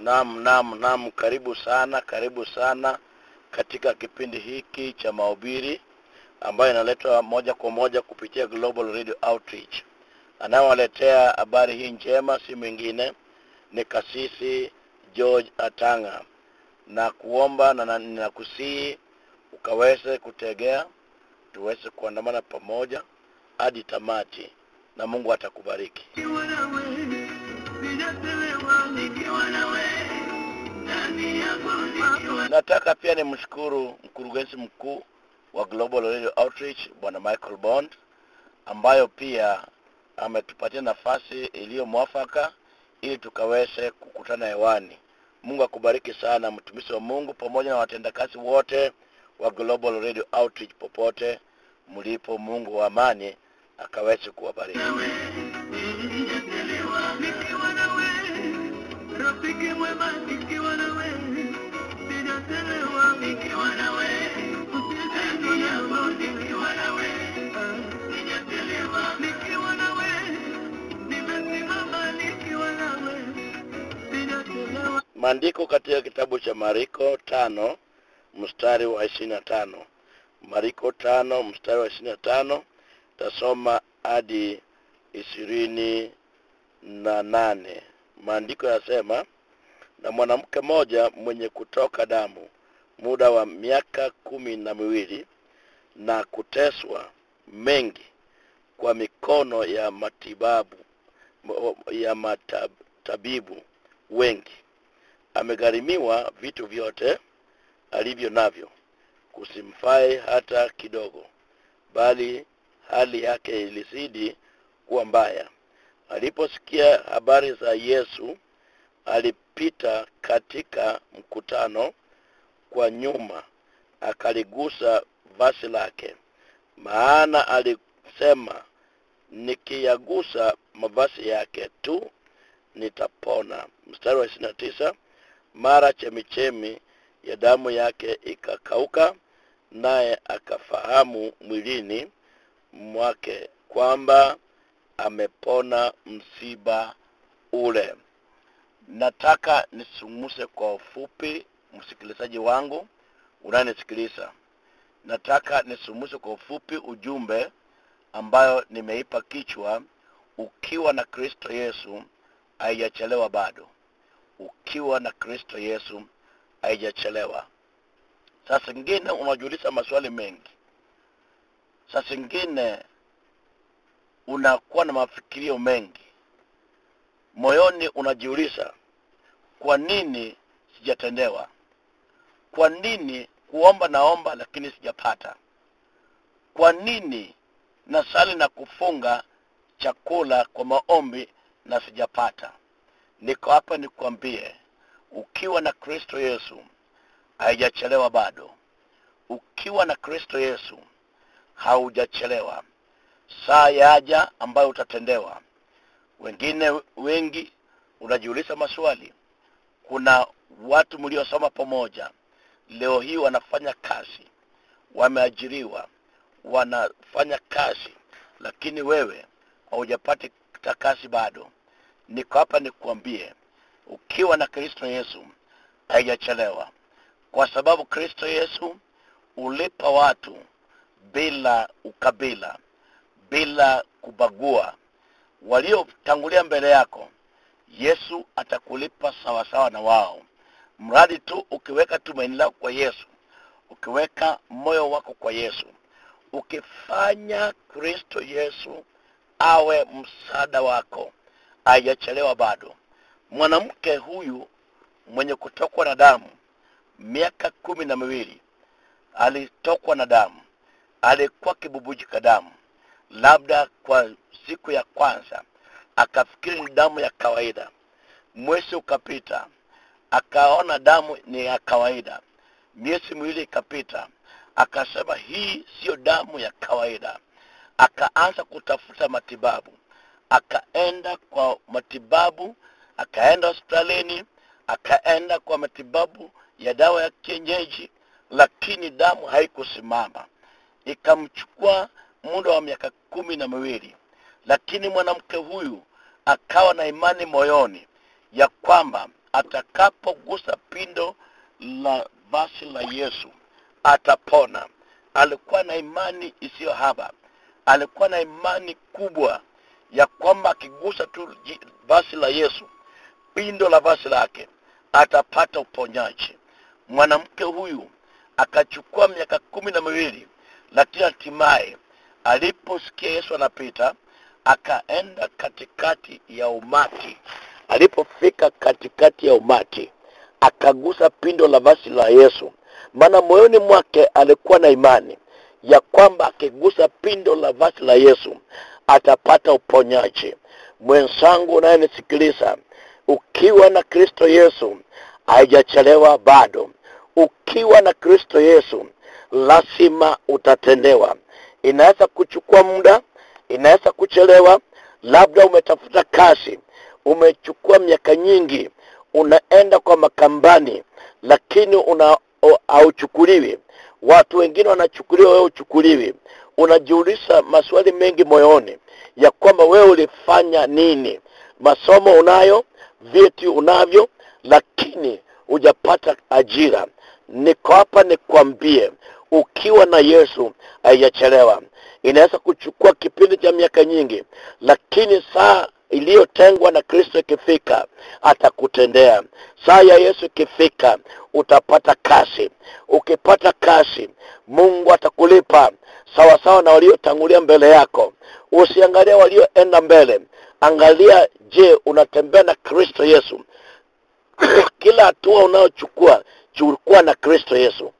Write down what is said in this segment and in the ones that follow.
Naam, naam, naam, karibu sana, karibu sana katika kipindi hiki cha mahubiri ambayo inaletwa moja kwa moja kupitia Global Radio Outreach. Anayewaletea habari hii njema si mwingine ni kasisi George Atanga, na kuomba na na- ninakusihi ukaweze kutegea, tuweze kuandamana pamoja hadi tamati, na Mungu atakubariki. Nikiwa nawe, ninachelewa nikiwa nawe, ndani yako nikiwa Nataka pia nimshukuru mkurugenzi mkuu wa Global Radio Outreach Bwana Michael Bond ambayo pia ametupatia nafasi iliyo mwafaka ili tukaweze kukutana hewani. Mungu akubariki sana mtumishi wa Mungu pamoja na watendakazi wote wa Global Radio Outreach popote mlipo. Mungu wa amani akaweze kuwabariki. nawe, ninachelewa nikiwa nawe, rafiki mwema nikiwa nawe, ninachelewa nikiwa nawe, ndani yako nikiwa nawe, ninachelewa nikiwa nawe, nimesimama nikiwa nawe, ninachelewa Maandiko katika kitabu cha Mariko tano mstari wa ishirini na tano Mariko tano mstari wa ishirini na tano tasoma hadi ishirini na nane Maandiko yasema, na mwanamke mmoja mwenye kutoka damu muda wa miaka kumi na miwili na kuteswa mengi kwa mikono ya matibabu ya matabibu wengi amegharimiwa vitu vyote alivyo navyo kusimfae hata kidogo bali hali yake ilizidi kuwa mbaya aliposikia habari za yesu alipita katika mkutano kwa nyuma akaligusa vazi lake maana alisema nikiyagusa mavazi yake tu nitapona mstari wa ishirini na tisa mara chemichemi ya damu yake ikakauka naye akafahamu mwilini mwake kwamba amepona msiba ule nataka nisungumuse kwa ufupi msikilizaji wangu unayenisikiliza nataka nisungumuse kwa ufupi ujumbe ambayo nimeipa kichwa ukiwa na kristo yesu haijachelewa bado ukiwa na kristo yesu haijachelewa saa zingine unajiuliza maswali mengi saa zingine unakuwa na mafikirio mengi moyoni unajiuliza kwa nini sijatendewa kwa nini kuomba naomba lakini sijapata kwa nini nasali na kufunga chakula kwa maombi na sijapata niko hapa nikwambie ukiwa na kristo yesu haijachelewa bado ukiwa na kristo yesu haujachelewa saa yaja ambayo utatendewa wengine wengi unajiuliza maswali kuna watu mliosoma pamoja leo hii wanafanya kazi wameajiriwa wanafanya kazi lakini wewe haujapata kazi bado niko hapa nikuambie ukiwa na kristo yesu haijachelewa kwa sababu kristo yesu ulipa watu bila ukabila bila kubagua waliotangulia mbele yako yesu atakulipa sawasawa na wao mradi tu ukiweka tumaini lako kwa yesu ukiweka moyo wako kwa yesu ukifanya kristo yesu awe msaada wako haijachelewa bado mwanamke huyu mwenye kutokwa na damu miaka kumi na miwili alitokwa na damu alikuwa kibubujika damu labda kwa siku ya kwanza akafikiri ni damu ya kawaida mwezi ukapita akaona damu ni ya kawaida miezi miwili ikapita akasema hii siyo damu ya kawaida akaanza kutafuta matibabu akaenda kwa matibabu akaenda hospitalini akaenda kwa matibabu ya dawa ya kienyeji lakini damu haikusimama ikamchukua muda wa miaka kumi na miwili lakini mwanamke huyu akawa na imani moyoni ya kwamba atakapogusa pindo la basi la yesu atapona alikuwa na imani isiyo haba alikuwa na imani kubwa ya kwamba akigusa tu ji- basi la yesu pindo la basi lake atapata uponyaji mwanamke huyu akachukua miaka kumi na miwili lakini hatimaye aliposikia yesu anapita akaenda katikati ya umati alipofika katikati ya umati akagusa pindo la basi la yesu maana moyoni mwake alikuwa na imani ya kwamba akigusa pindo la basi la yesu atapata uponyaji mwenzangu unayenisikiliza ukiwa na kristo yesu haijachelewa bado ukiwa na kristo yesu lazima utatendewa inaweza kuchukua muda inaweza kuchelewa labda umetafuta kazi umechukua miaka nyingi unaenda kwa makambani lakini una o- hauchukuliwi watu wengine wanachukuliwa wewe uchukuliwi unajiuliza maswali mengi moyoni ya kwamba wewe ulifanya nini masomo unayo vyeti unavyo lakini hujapata ajira niko hapa nikwambie ukiwa na yesu haijachelewa inaweza kuchukua kipindi cha miaka nyingi lakini saa iliyotengwa na kristo ikifika atakutendea saa ya yesu ikifika utapata kazi ukipata kazi mungu atakulipa sawasawa na waliotangulia mbele yako usiangalia walioenda mbele angalia je unatembea na kristo yesu kila hatua unayochukua chukua na kristo yesu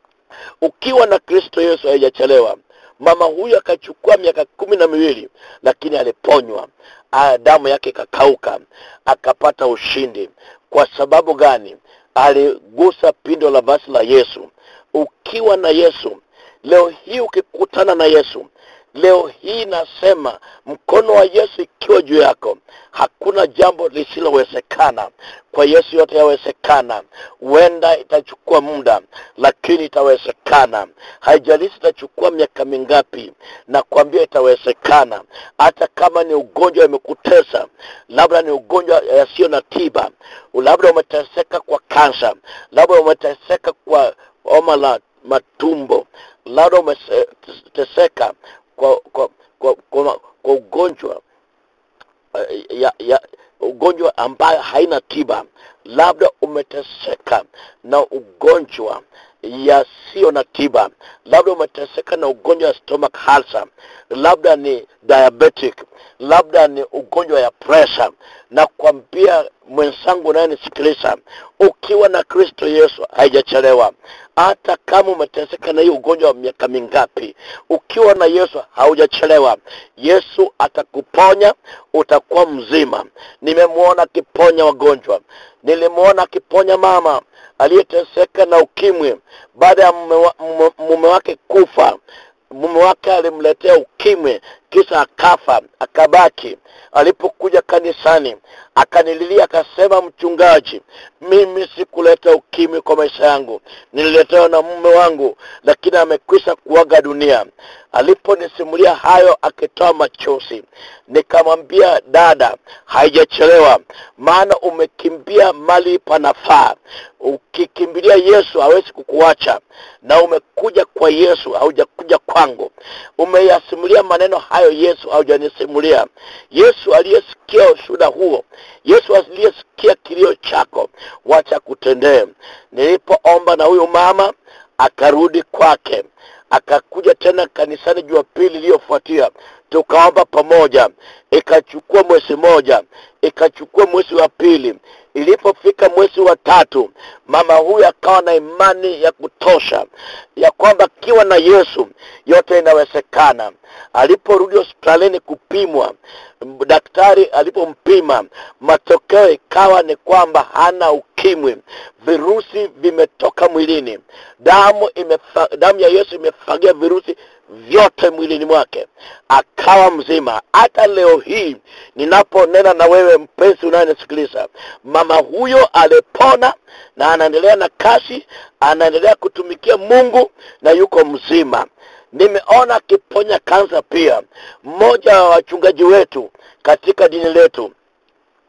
ukiwa na kristo yesu haijachelewa mama huyu akachukua miaka kumi na miwili lakini aliponywa Ah, damu yake ikakauka akapata ushindi kwa sababu gani aligusa pindo la basi la yesu ukiwa na yesu leo hii ukikutana na yesu leo hii nasema mkono wa yesu ikiwa juu yako hakuna jambo lisilowezekana kwa yesu yote yawezekana huenda itachukua muda lakini itawezekana haijalishi itachukua miaka mingapi na kuambia itawezekana hata kama ni ugonjwa imekutesa labda ni ugonjwa yasiyo na tiba labda umeteseka kwa kansa labda umeteseka kwa homa la matumbo labda umeteseka kwa kwa kwa, kwa, kwa ugonjwa eh, ya, ya ugonjwa ambayo haina tiba labda umeteseka na ugonjwa yasiyo na tiba labda umeteseka na ugonjwa wa stomach ulcer labda ni diabetic labda ni ugonjwa ya pressure na kwambia mwenzangu unayenisikiliza ukiwa na kristo yesu haijachelewa hata kama umeteseka na hii ugonjwa wa miaka mingapi ukiwa na yesu haujachelewa yesu atakuponya utakuwa mzima nimemwona akiponya wagonjwa nilimwona akiponya mama aliyeteseka na ukimwi baada ya mume, wa, mume, mume wake kufa mume wake alimletea ukimwi kisha akafa akabaki alipokuja kanisani akanililia akasema mchungaji mimi sikuleta ukimwi kwa maisha yangu nililetewa na mume wangu lakini amekwisha kuaga dunia aliponisimulia hayo akitoa machozi nikamwambia dada haijachelewa maana umekimbia mali panafaa ukikimbilia yesu hawezi kukuacha na umekuja kwa yesu haujakuja kwangu umeyasimulia maneno hayo yesu haujanisimulia yesu aliyesikia ushuhuda huo yesu aliyesikia kilio chako wacha kutendee nilipoomba na huyu mama akarudi kwake akakuja tena kanisani jumapili iliyofuatia tukaomba pamoja ikachukua mwezi moja ikachukua mwezi wa pili ilipofika mwezi wa tatu mama huyu akawa na imani ya kutosha ya kwamba akiwa na yesu yote inawezekana aliporudi hospitalini kupimwa daktari alipompima matokeo ikawa ni kwamba hana ukimwi virusi vimetoka mwilini damu imefa, damu ya yesu imefagia virusi vyote mwilini mwake akawa mzima hata leo hii ninaponena na wewe mpenzi unayenisikiliza mama huyo alipona na anaendelea na kazi anaendelea kutumikia mungu na yuko mzima nimeona akiponya kansa pia mmoja wa wachungaji wetu katika dini letu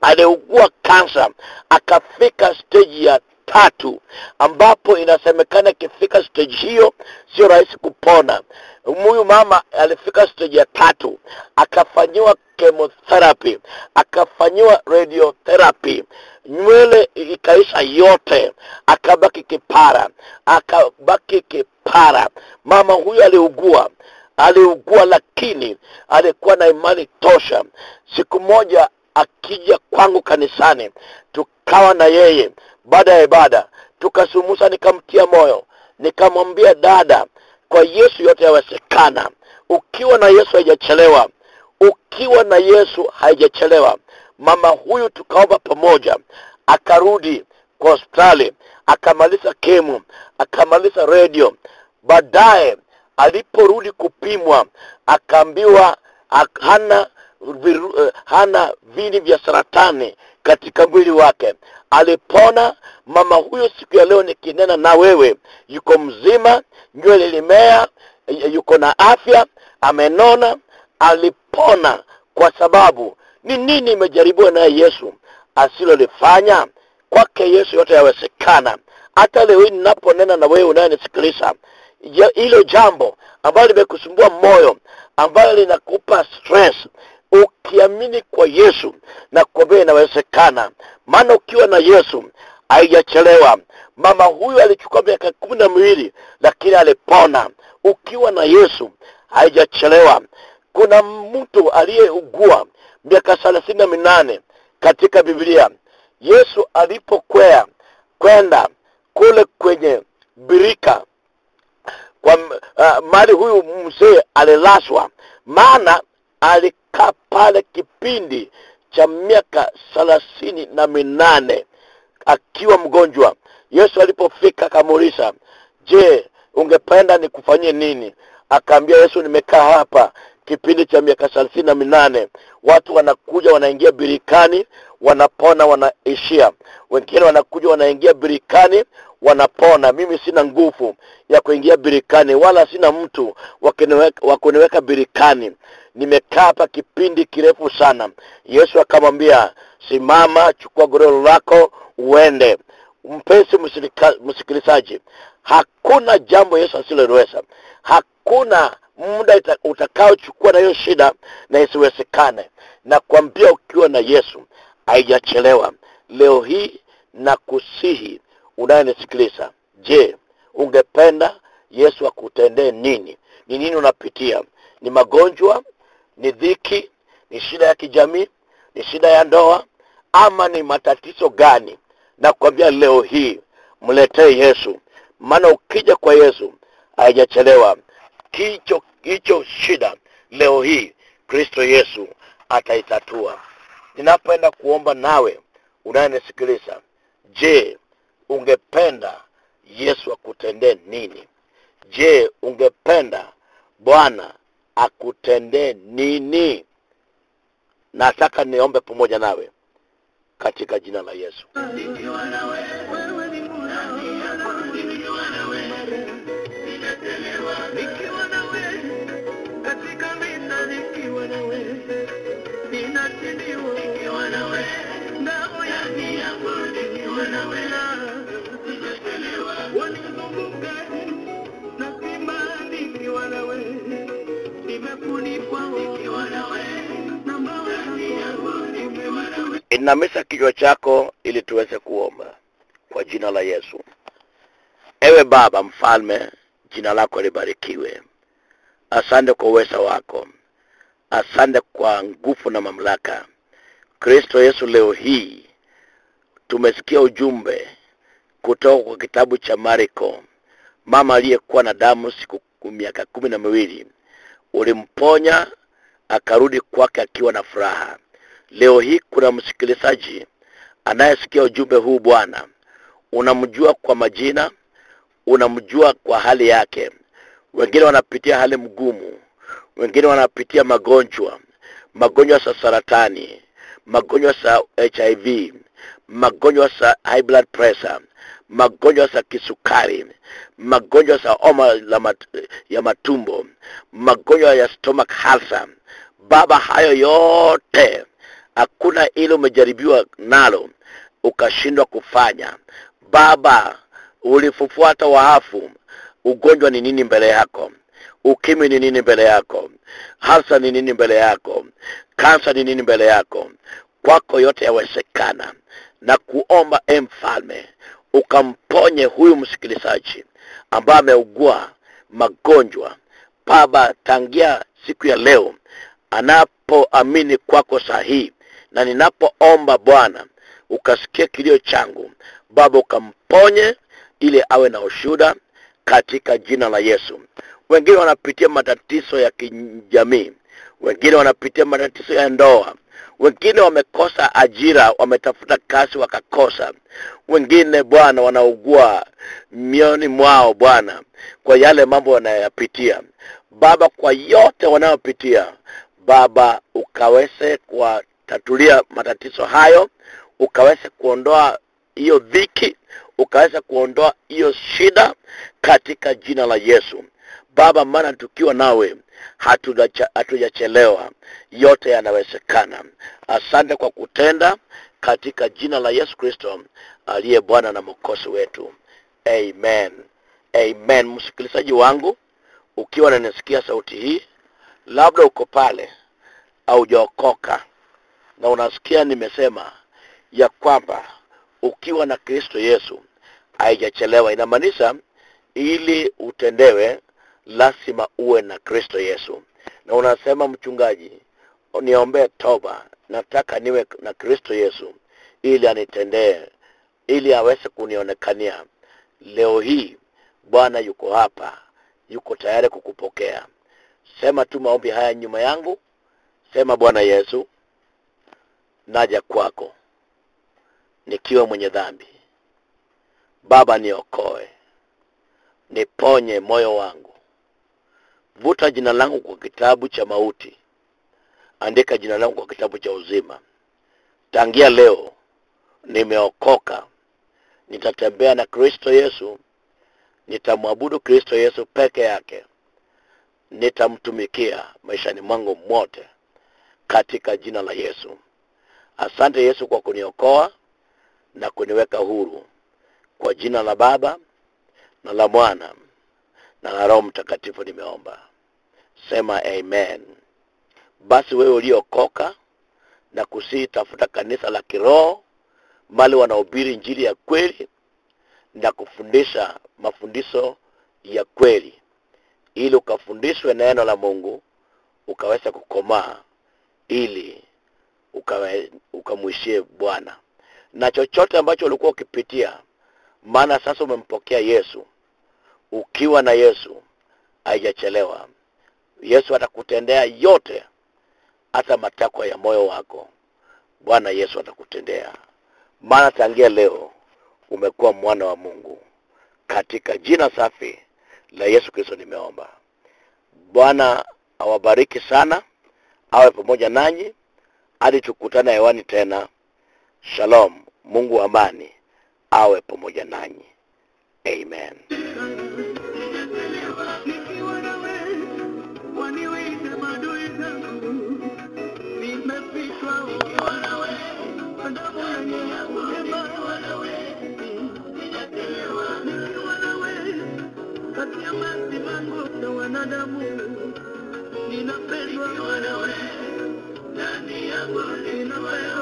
aliugua kansa akafika stage ya tatu ambapo inasemekana ikifika stage hiyo sio rahisi kupona huyu mama alifika stage ya tatu akafanyiwa chemotherapy akafanyiwa radiotherapy nywele ikaisha yote akabaki kipara akabaki kipara mama huyu aliugua aliugua lakini alikuwa na imani tosha siku moja akija kwangu kanisani tukawa na yeye baada ya ibada tukasumusa nikamtia moyo nikamwambia dada kwa yesu yote yawezekana ukiwa na yesu haijachelewa ukiwa na yesu haijachelewa mama huyu tukaomba pamoja akarudi kwa hospitali akamaliza kemu akamaliza redio baadaye aliporudi kupimwa akaambiwa ak- hana viru, eh, hana vini vya saratani katika mwili wake alipona mama huyo siku ya leo nikinena na wewe yuko mzima nywele limea y- yuko na afya amenona alipona kwa sababu ni nini imejaribiwa naye yesu asilolifanya kwake yesu yote yawezekana hata leo hii ninaponena na wewe unayenisikiliza ja- hilo jambo ambalo limekusumbua moyo ambalo linakupa stress ukiamini kwa yesu na kuambia inawezekana maana ukiwa na yesu haijachelewa mama huyu alichukua miaka kumi na miwili lakini alipona ukiwa na yesu haijachelewa kuna mtu aliyeugua miaka thelathini na minane katika biblia yesu alipokwea kwenda kule kwenye birika kwa uh, mali huyu mzee alilaswa maana alikaa pale kipindi cha miaka thelathini na minane akiwa mgonjwa yesu alipofika akamuuliza je ungependa nikufanyie nini akaambia yesu nimekaa hapa kipindi cha miaka thelathini na minane watu wanakuja wanaingia birikani wanapona wanaishia wengine wanakuja wanaingia birikani wanapona mimi sina nguvu ya kuingia birikani wala sina mtu wa kuniweka- wa kuniweka birikani nimekaa hapa kipindi kirefu sana yesu akamwambia simama chukua godoro lako uende mpenzi msilika- msikilizaji hakuna jambo yesu asiloliweza hakuna muda ita- utakaochukua na hiyo shida na isiwezekane na kuambia ukiwa na yesu haijachelewa leo hii na kusihi unayenisikiliza je ungependa yesu akutendee nini ni nini unapitia ni magonjwa ni dhiki ni shida ya kijamii ni shida ya ndoa ama ni matatizo gani na kuambia leo hii mletee yesu maana ukija kwa yesu haijachelewa kicho hicho shida leo hii kristo yesu ataitatua ninapoenda kuomba nawe unayenisikiliza je ungependa yesu akutendee nini je ungependa bwana akutendee nini nataka niombe pamoja nawe katika jina la yesu Nikiwa na wewe, wewe ni Mungu. Nikiwa na wewe, ninachelewa. Nikiwa na wewe, katika vita nikiwa na wewe, ninashindwa. Nikiwa na wewe, ngao ya adui yangu nikiwa na wewe, ninachelewa. Wanizunguka na simba nikiwa na wewe, nimefunikwa nikiwa na wewe, na mawe yangu nikiwa na wewe. inamisha kichwa chako ili tuweze kuomba kwa jina la yesu ewe baba mfalme jina lako libarikiwe asante kwa uweza wako asante kwa nguvu na mamlaka kristo yesu leo hii tumesikia ujumbe kutoka kwa kitabu cha mariko mama aliyekuwa na damu siku miaka kumi na miwili ulimponya akarudi kwake akiwa na furaha leo hii kuna msikilizaji anayesikia ujumbe huu bwana unamjua kwa majina unamjua kwa hali yake wengine wanapitia hali mgumu wengine wanapitia magonjwa magonjwa za saratani magonjwa za hiv magonjwa za high blood pressure magonjwa za kisukari magonjwa za homa la mat, ya matumbo magonjwa ya stomach ulcer baba hayo yote hakuna ile umejaribiwa nalo ukashindwa kufanya baba ulifufuata waafu ugonjwa ni nini mbele yako ukimwi ni nini mbele yako hasa ni nini mbele yako kansa ni nini mbele yako kwako yote yawezekana na kuomba e mfalme ukamponye huyu msikilizaji ambaye ameugua magonjwa baba tangia siku ya leo anapoamini kwako sahihi na ninapoomba bwana ukasikia kilio changu baba ukamponye ili awe na ushuda katika jina la yesu wengine wanapitia matatizo ya kijamii wengine wanapitia matatizo ya ndoa wengine wamekosa ajira wametafuta kazi wakakosa wengine bwana wanaugua mioni mwao bwana kwa yale mambo wanayoyapitia baba kwa yote wanayopitia baba ukaweze kuwatatulia matatizo hayo ukaweze kuondoa hiyo dhiki ukaweza kuondoa hiyo shida katika jina la yesu baba maana tukiwa nawe hatujacha- hatujachelewa yote yanawezekana asante kwa kutenda katika jina la yesu kristo aliye bwana na mwokozi wetu amen amen msikilizaji wangu ukiwa nanisikia sauti hii labda uko pale aujaokoka na unasikia nimesema ya kwamba ukiwa na kristo yesu haijachelewa inamaanisha ili utendewe lazima uwe na kristo yesu na unasema mchungaji niombee toba nataka niwe na kristo yesu ili anitendee ili aweze kunionekania leo hii bwana yuko hapa yuko tayari kukupokea sema tu maombi haya nyuma yangu sema bwana yesu naja kwako nikiwa mwenye dhambi baba niokoe niponye moyo wangu vuta jina langu kwa kitabu cha mauti andika jina langu kwa kitabu cha uzima tangia leo nimeokoka nitatembea na kristo yesu nitamwabudu kristo yesu peke yake nitamtumikia maishani mwangu mote katika jina la yesu asante yesu kwa kuniokoa na kuniweka huru kwa jina la baba na la mwana na la roho mtakatifu nimeomba sema amen basi wewe uliokoka na kusii tafuta kanisa la kiroho mali wanahubiri njiri ya kweli na kufundisha mafundisho ya kweli ili ukafundishwe neno la mungu ukaweza kukomaa ili ukawe- ukamwishie bwana na chochote ambacho ulikuwa ukipitia maana sasa umempokea yesu ukiwa na yesu haijachelewa yesu atakutendea yote hata matakwa ya moyo wako bwana yesu atakutendea maana tangia leo umekuwa mwana wa mungu katika jina safi la yesu kristo nimeomba bwana awabariki sana awe pamoja nanyi hadi tukutana hewani tena shalom mungu wa amani awe pamoja nanyi amen nikiwa na wewe waniwinde maadui zangu nimepitwa nikiwa na wewe adabu yenye neema nikiwa na wewe kati ya masimango na wanadamu ninapendwa nikiwa na wewe ndani yangu ninapendwa